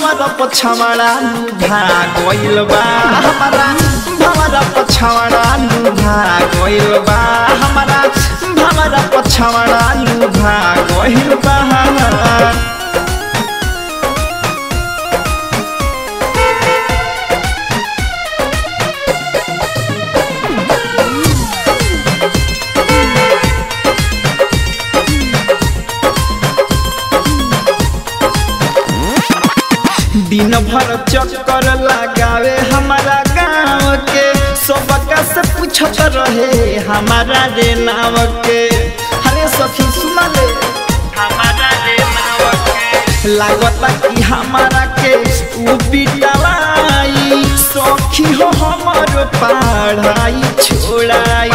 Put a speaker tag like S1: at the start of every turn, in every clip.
S1: भमर पछवाड़ा लुभा गइल बा हमारा भमर पछवाड़ा लुभा गइल बा हमारा भमर पछवाड़ा लुभा गइल बा दिन भर चक्कर लगावे हमारा गाँव के सबका से पूछत रहे हमारा रे नाव के हरे सखी सुना ले हमारा रे नाव के लागता कि हमारा के उ बिटवाई सखी हो हमर पढ़ाई छोड़ाई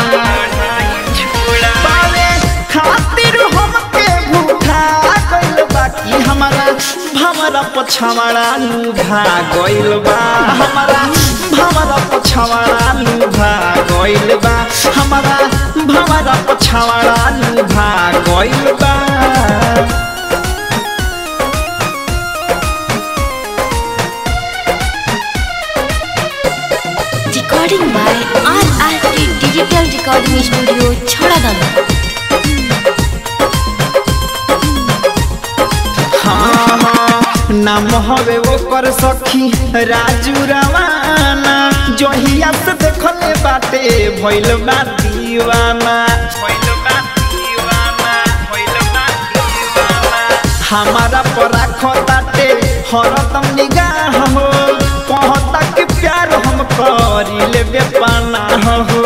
S1: पावे खातिर हमके भूखा गइल बाकी हमारा भमरा पछवाड़ा लुभा गइल बा हमारा भमरा पछवाड़ा लुभा गइल बा हमारा भमरा पछवाड़ा लुभा गइल बा
S2: Recording by RRT Digital Recording Studio, Chhadadam.
S1: हाँ हाँ नाम हवे ओकर सखी राजू रवाना जहिया से देखले बाटे भइल बा दीवाना भइल बा दीवाना भइल बा दीवाना हमारा पर राखताटे हरदम निगाह हो कहता कि प्यार हम करी लेबे पाना हो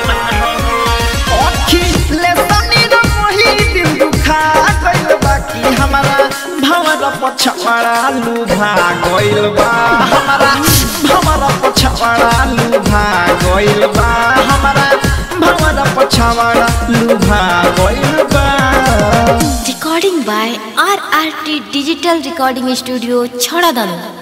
S1: अखिले सनी रो मोही दिल दुखा गइल बाकी हमारा भवरा पछवाड़ा लुभा गइल बा हमारा भवरा पछवाड़ा लुभा गइल बा हमारा भवरा पछवाड़ा लुभा गइल बा
S2: Recording by RRT Digital Recording Studio, Chhadadam.